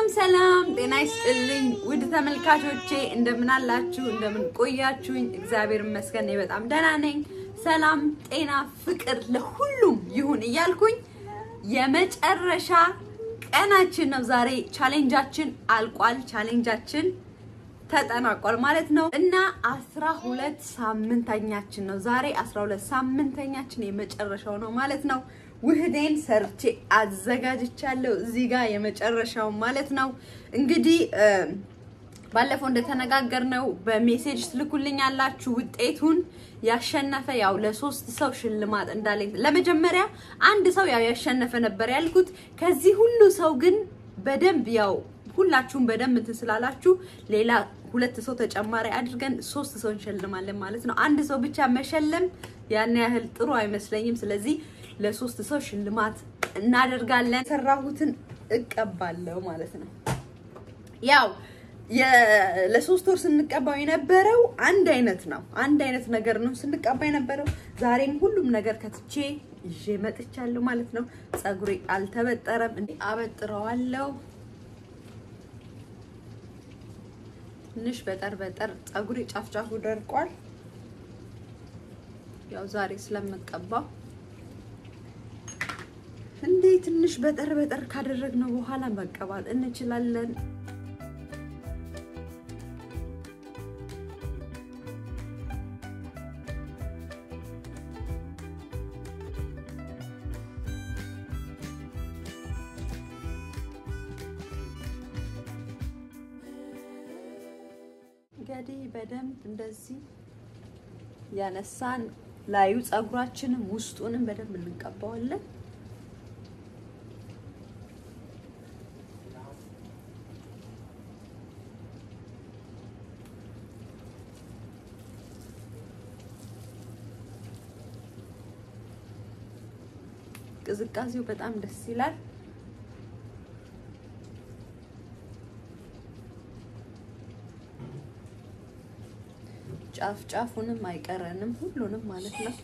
ሰላም ጤና ይስጥልኝ ውድ ተመልካቾቼ፣ እንደምን አላችሁ? እንደምን ቆያችሁኝ? እግዚአብሔር ይመስገን እኔ በጣም ደህና ነኝ። ሰላም፣ ጤና፣ ፍቅር ለሁሉም ይሁን እያልኩኝ የመጨረሻ ቀናችን ነው ዛሬ። ቻሌንጃችን አልቋል። ቻሌንጃችን ተጠናቋል ማለት ነው እና አስራ ሁለት ሳምንተኛችን ነው ዛሬ። አስራ ሁለት ሳምንተኛችን የመጨረሻው ነው ማለት ነው። ውህዴን ሰርቼ አዘጋጅቻለሁ እዚህ ጋር የመጨረሻው ማለት ነው። እንግዲህ ባለፈው እንደተነጋገርነው በሜሴጅ ትልኩልኝ ያላችሁ ውጤቱን ያሸነፈ ያው ለሶስት ሰው ሽልማት እንዳለኝ ለመጀመሪያ አንድ ሰው ያው ያሸነፈ ነበር ያልኩት። ከዚህ ሁሉ ሰው ግን በደንብ ያው ሁላችሁም በደንብ እንትን ስላላችሁ ሌላ ሁለት ሰው ተጨማሪ አድርገን ሶስት ሰው እንሸልማለን ማለት ነው። አንድ ሰው ብቻ መሸለም ያን ያህል ጥሩ አይመስለኝም። ስለዚህ ለሶስት ሰው ሽልማት እናደርጋለን። የሰራሁትን እቀባለሁ ማለት ነው። ያው ለሶስት ወር ስንቀባው የነበረው አንድ አይነት ነው። አንድ አይነት ነገር ነው ስንቀባ የነበረው። ዛሬም ሁሉም ነገር ከትቼ ይዤ መጥቻለሁ ማለት ነው። ፀጉሬ አልተበጠረም፣ አበጥረዋለሁ ትንሽ በጠር በጠር ፀጉሬ ጫፍጫፉ ደርቋል። ያው ዛሬ ስለምቀባው እንዴ ትንሽ በጠር በጠር ካደረግነው በኋላ መቀባት እንችላለን። እንግዲህ በደንብ እንደዚህ ያነሳን ላዩ ፀጉራችንም ውስጡንም በደንብ እንቀባዋለን። ቅዝቃዜው በጣም ደስ ይላል። ጫፍ ጫፉንም አይቀረንም ሁሉንም ማለት ነው።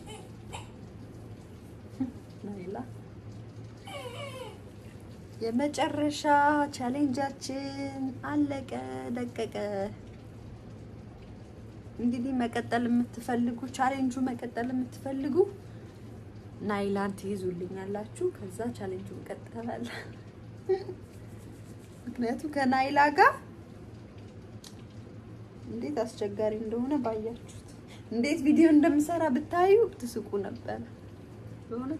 ናይላ የመጨረሻ ቻሌንጃችን አለቀ ደቀቀ። እንግዲህ መቀጠል የምትፈልጉ ቻሌንጁ መቀጠል የምትፈልጉ ናይላን ትይዙልኛላችሁ። ከዛ ቻሌንጁ እንቀጥላለን። ምክንያቱም ከናይላ ጋር እንዴት አስቸጋሪ እንደሆነ ባያችሁት፣ እንዴት ቪዲዮ እንደምሰራ ብታዩ ትስቁ ነበር። በሆነ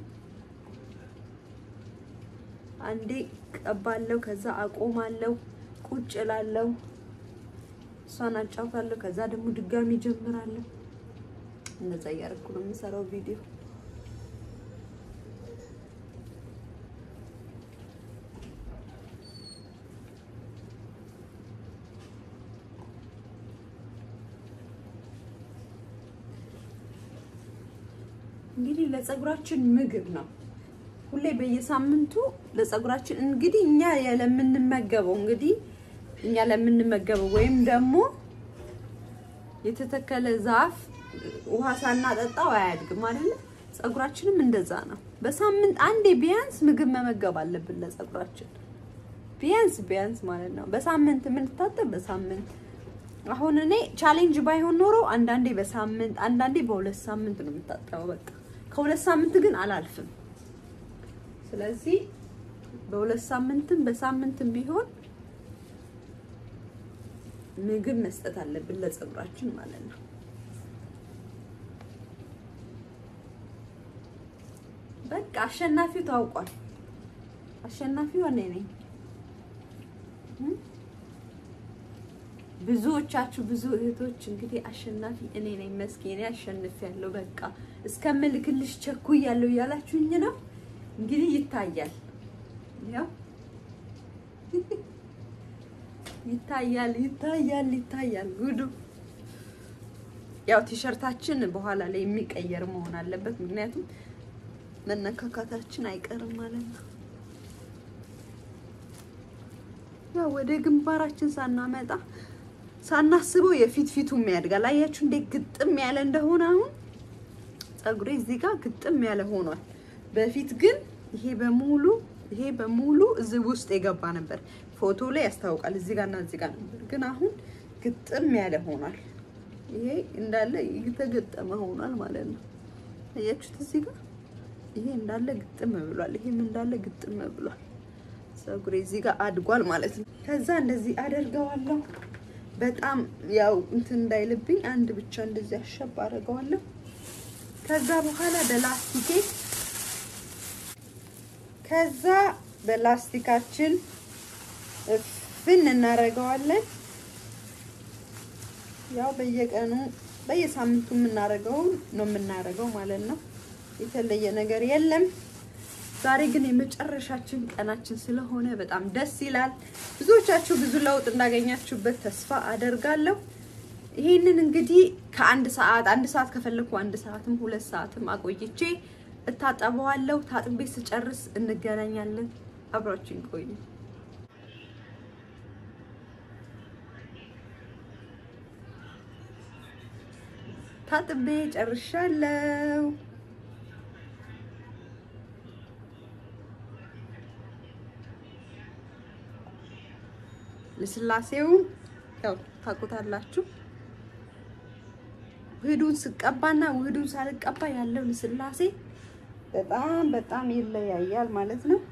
አንዴ ቀባለው፣ ከዛ አቆማለው፣ ቁጭ እላለሁ፣ እሷን አጫውታለሁ፣ ከዛ ደግሞ ድጋሚ ጀምራለሁ። እንደዛ እያደረኩ ነው የምሰራው ቪዲዮ። እንግዲህ ለፀጉራችን ምግብ ነው። ሁሌ በየሳምንቱ ለፀጉራችን እንግዲህ እኛ ለምንመገበው እንግዲህ እኛ ለምንመገበው ወይም ደግሞ የተተከለ ዛፍ ውሃ ሳናጠጣው አያድግም አይደለ? ፀጉራችንም እንደዛ ነው። በሳምንት አንዴ ቢያንስ ምግብ መመገብ አለብን ለፀጉራችን ቢያንስ ቢያንስ ማለት ነው። በሳምንት የምንታጠብ በሳምንት አሁን እኔ ቻሌንጅ ባይሆን ኖሮ አንዳንዴ በሳምንት አንዳንዴ በሁለት ሳምንት ነው የምታጠበው በቃ ከሁለት ሳምንት ግን አላልፍም። ስለዚህ በሁለት ሳምንትም በሳምንትም ቢሆን ምግብ መስጠት አለብን ለፀጉራችን ማለት ነው። በቃ አሸናፊው ታውቋል። አሸናፊው እኔ ነኝ። ብዙዎቻችሁ ብዙ እህቶች እንግዲህ አሸናፊ እኔ ነኝ መስኪኔ አሸንፊያለሁ በቃ እስከምልክልሽ ቸኩያለሁ እያላችሁኝ ነው። እንግዲህ ይታያል፣ ያው ይታያል፣ ይታያል፣ ይታያል ጉዱ። ያው ቲሸርታችን በኋላ ላይ የሚቀየር መሆን አለበት፣ ምክንያቱም መነካካታችን አይቀርም ማለት ነው። ያው ወደ ግንባራችን ሳናመጣ ሳናስበው የፊት ፊቱም ያድጋል። አያችሁ እንዴት ግጥም ያለ እንደሆነ አሁን ፀጉሬ እዚህ ጋር ግጥም ያለ ሆኗል። በፊት ግን ይሄ በሙሉ ይሄ በሙሉ እዚህ ውስጥ የገባ ነበር። ፎቶ ላይ ያስታውቃል እዚህ ጋር እና እዚህ ጋር ነበር፣ ግን አሁን ግጥም ያለ ሆኗል። ይሄ እንዳለ የተገጠመ ሆኗል ማለት ነው። አያችሁት? እዚህ ጋር ይሄ እንዳለ ግጥም ብሏል። ይሄም እንዳለ ግጥም ብሏል። ፀጉሬ እዚህ ጋር አድጓል ማለት ነው። ከዛ እንደዚህ አደርገዋለሁ። በጣም ያው እንትን እንዳይልብኝ አንድ ብቻ እንደዚህ አሸብ አደርገዋለሁ። ከዛ በኋላ በላስቲኬ ከዛ በላስቲካችን እፍን እናደርገዋለን። ያው በየቀኑ በየሳምንቱ የምናደርገውን ነው የምናደርገው ማለት ነው። የተለየ ነገር የለም። ዛሬ ግን የመጨረሻችን ቀናችን ስለሆነ በጣም ደስ ይላል። ብዙዎቻችሁ ብዙ ለውጥ እንዳገኛችሁበት ተስፋ አደርጋለሁ። ይሄንን እንግዲህ ከአንድ ሰዓት አንድ ሰዓት ከፈለኩ አንድ ሰዓትም ሁለት ሰዓትም አቆይቼ እታጠበዋለሁ። ታጥቤ ስጨርስ እንገናኛለን። አብራችን ቆዩ። ታጥቤ ጨርሻለሁ። ልስላሴውን ያው ታውቁታላችሁ። ውህዱን ስቀባና ውህዱን ሳልቀባ ያለው ልስላሴ በጣም በጣም ይለያያል ማለት ነው።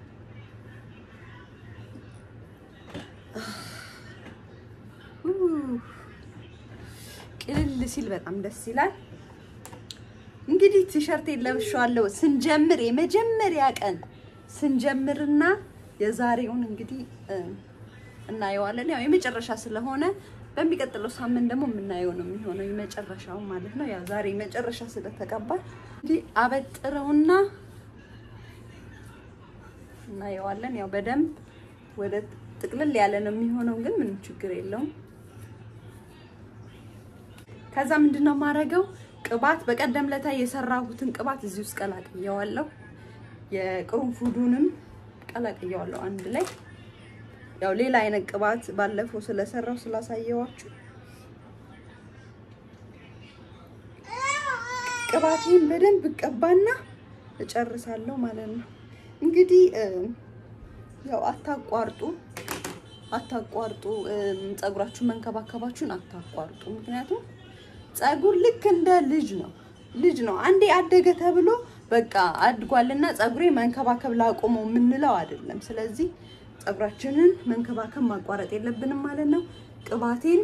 ቅልል ሲል በጣም ደስ ይላል። እንግዲህ ቲሸርቴን ለብሼዋለሁ። ስንጀምር የመጀመሪያ ቀን ስንጀምርና የዛሬውን እንግዲህ እናየዋለን። ያው የመጨረሻ ስለሆነ በሚቀጥለው ሳምንት ደግሞ የምናየው ነው የሚሆነው የመጨረሻው ማለት ነው። ያው ዛሬ መጨረሻ ስለተቀባ እንግዲህ አበጥረውና እናየዋለን። ያው በደንብ ወደ ጥቅልል ያለ ነው የሚሆነው፣ ግን ምንም ችግር የለውም። ከዛ ምንድነው የማደርገው ቅባት በቀደም ለታ የሰራሁትን ቅባት እዚህ ውስጥ ቀላቅየዋለሁ። የቅርንፉዱንም ቀላቅየዋለሁ አንድ ላይ ያው ሌላ አይነት ቅባት ባለፈው ስለሰራው ስላሳየዋችሁ ቅባቴን በደንብ እቀባና እጨርሳለሁ ማለት ነው። እንግዲህ ያው አታቋርጡ አታቋርጡ ፀጉራችሁን መንከባከባችሁን አታቋርጡ። ምክንያቱም ፀጉር ልክ እንደ ልጅ ነው ልጅ ነው። አንዴ አደገ ተብሎ በቃ አድጓልና ፀጉሬ መንከባከብ ላቆመው የምንለው አይደለም። ስለዚህ ፀጉራችንን መንከባከብ ማቋረጥ የለብንም ማለት ነው። ቅባቴን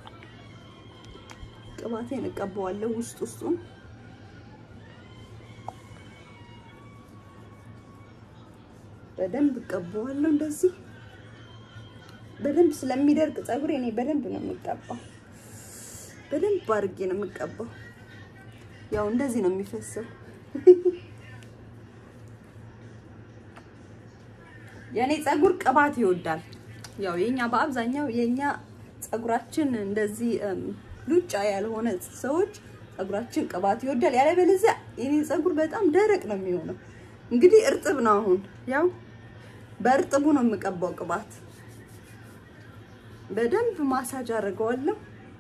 ቅባቴን እቀባዋለሁ ውስጥ ውስጡን በደንብ እቀባዋለሁ። እንደዚህ በደንብ ስለሚደርቅ ፀጉሬ እኔ በደንብ ነው የምቀባው። በደንብ አድርጌ ነው የምቀባው። ያው እንደዚህ ነው የሚፈሰው። የኔ ፀጉር ቅባት ይወዳል። ያው የኛ በአብዛኛው የኛ ፀጉራችን እንደዚህ ሉጫ ያልሆነ ሰዎች ፀጉራችን ቅባት ይወዳል። ያለበለዚያ የኔ ፀጉር በጣም ደረቅ ነው የሚሆነው። እንግዲህ እርጥብ ነው። አሁን ያው በእርጥቡ ነው የምቀባው ቅባት። በደንብ ማሳጅ አደርገዋለሁ።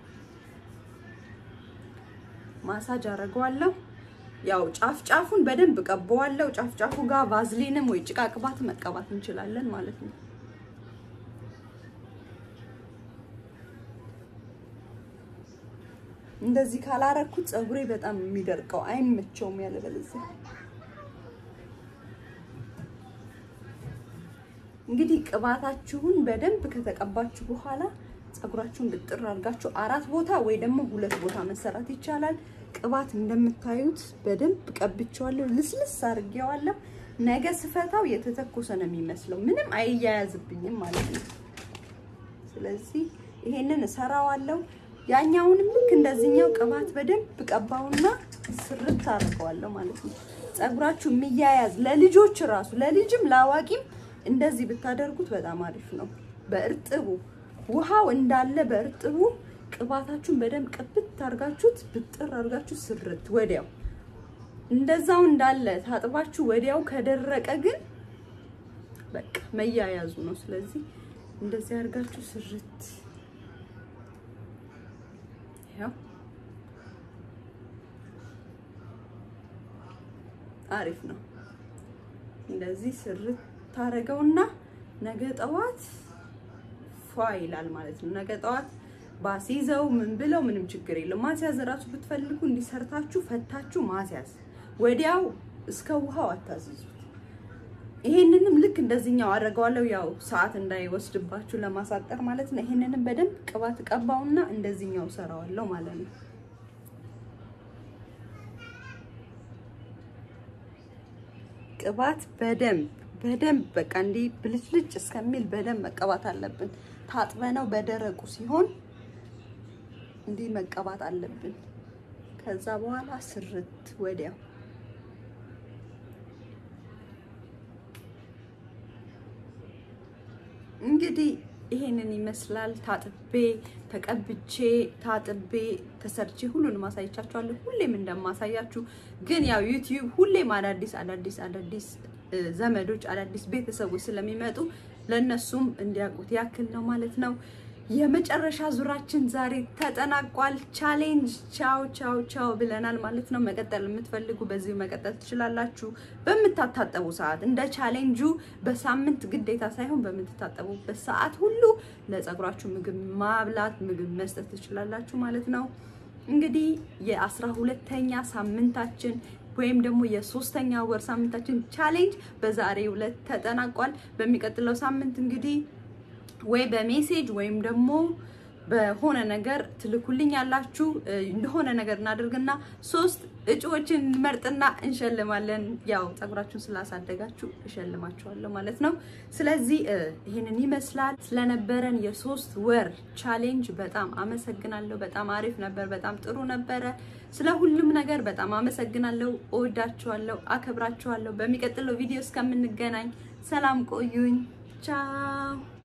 ማሳጅ አደርገዋለሁ። ያው ጫፍ ጫፉን በደንብ ቀባዋለሁ። ጫፍ ጫፉ ጋር ቫዝሊንም ወይ ጭቃ ቅባት መቀባት እንችላለን ማለት ነው። እንደዚህ ካላረኩት ፀጉሬ በጣም የሚደርቀው አይመቸውም ያለበለዚያ። እንግዲህ ቅባታችሁን በደንብ ከተቀባችሁ በኋላ ፀጉራችሁን ብጥር አድርጋችሁ አራት ቦታ ወይ ደግሞ ሁለት ቦታ መሰራት ይቻላል። ቅባት እንደምታዩት በደንብ ቀብቼዋለሁ፣ ልስልስ አድርጌዋለሁ። ነገ ስፈታው የተተኮሰ ነው የሚመስለው፣ ምንም አይያያዝብኝም ማለት ነው። ስለዚህ ይሄንን እሰራዋለሁ። ያኛውንም ልክ እንደዚህኛው ቅባት በደንብ ቀባውና ስርት አድርገዋለሁ ማለት ነው። ፀጉራችሁ የሚያያዝ ለልጆች ራሱ ለልጅም ለአዋቂም እንደዚህ ብታደርጉት በጣም አሪፍ ነው። በእርጥቡ ውሃው እንዳለ በእርጥቡ ቅባታችሁን በደንብ ቅብት አድርጋችሁት ብጥር አድርጋችሁ ስርት ወዲያው እንደዛው እንዳለ ታጥባችሁ ወዲያው ከደረቀ ግን በቃ መያያዙ ነው። ስለዚህ እንደዚህ አድርጋችሁ ስርት ያው አሪፍ ነው። እንደዚህ ስርት ታረገውና ነገ ጠዋት ፏ ይላል ማለት ነው። ነገ ጠዋት ባስይዘው ምን ብለው ምንም ችግር የለም። ማስያዝ እራሱ ብትፈልጉ እንዲሰርታችሁ ፈታችሁ ማስያዝ ወዲያው እስከ ውሃው አታዝዙት። ይሄንንም ልክ እንደዚህኛው አደርገዋለሁ፣ ያው ሰዓት እንዳይወስድባችሁ ለማሳጠር ማለት ነው። ይሄንንም በደንብ ቅባት ቀባውና እንደዚህኛው ሰራዋለሁ ማለት ነው። ቅባት በደንብ በደንብ በቃ እንዲህ ብልጭልጭ እስከሚል በደንብ መቀባት አለብን። ታጥበነው በደረቁ ሲሆን እንዲህ መቀባት አለብን። ከዛ በኋላ ስርት ወዲያው እንግዲህ ይሄንን ይመስላል። ታጥቤ ተቀብቼ ታጥቤ ተሰርቼ ሁሉንም አሳይቻችኋለሁ። ሁሌም እንደማሳያችሁ ግን ያው ዩቲዩብ ሁሌም አዳዲስ አዳዲስ አዳዲስ ዘመዶች አዳዲስ ቤተሰቦች ስለሚመጡ ለነሱም እንዲያውቁት ያክል ነው ማለት ነው። የመጨረሻ ዙራችን ዛሬ ተጠናቋል። ቻሌንጅ ቻው ቻው ቻው ብለናል ማለት ነው። መቀጠል የምትፈልጉ በዚህ መቀጠል ትችላላችሁ። በምታታጠቡ ሰዓት እንደ ቻሌንጁ በሳምንት ግዴታ ሳይሆን በምትታጠቡበት ሰዓት ሁሉ ለፀጉራችሁ ምግብ ማብላት ምግብ መስጠት ትችላላችሁ ማለት ነው። እንግዲህ የአስራ ሁለተኛ ሳምንታችን ወይም ደግሞ የሶስተኛ ወር ሳምንታችን ቻሌንጅ በዛሬው ዕለት ተጠናቋል። በሚቀጥለው ሳምንት እንግዲህ ወይ በሜሴጅ ወይም ደግሞ በሆነ ነገር ትልኩልኝ ያላችሁ እንደሆነ ነገር እናደርግና ሶስት እጩዎችን እንመርጥና እንሸልማለን። ያው ፀጉራችሁን ስላሳደጋችሁ እሸልማችኋለሁ ማለት ነው። ስለዚህ ይህንን ይመስላል። ስለነበረን የሶስት ወር ቻሌንጅ በጣም አመሰግናለሁ። በጣም አሪፍ ነበር። በጣም ጥሩ ነበረ። ስለ ሁሉም ነገር በጣም አመሰግናለሁ። እወዳችኋለሁ፣ አከብራችኋለሁ። በሚቀጥለው ቪዲዮ እስከምንገናኝ ሰላም ቆዩኝ። ቻው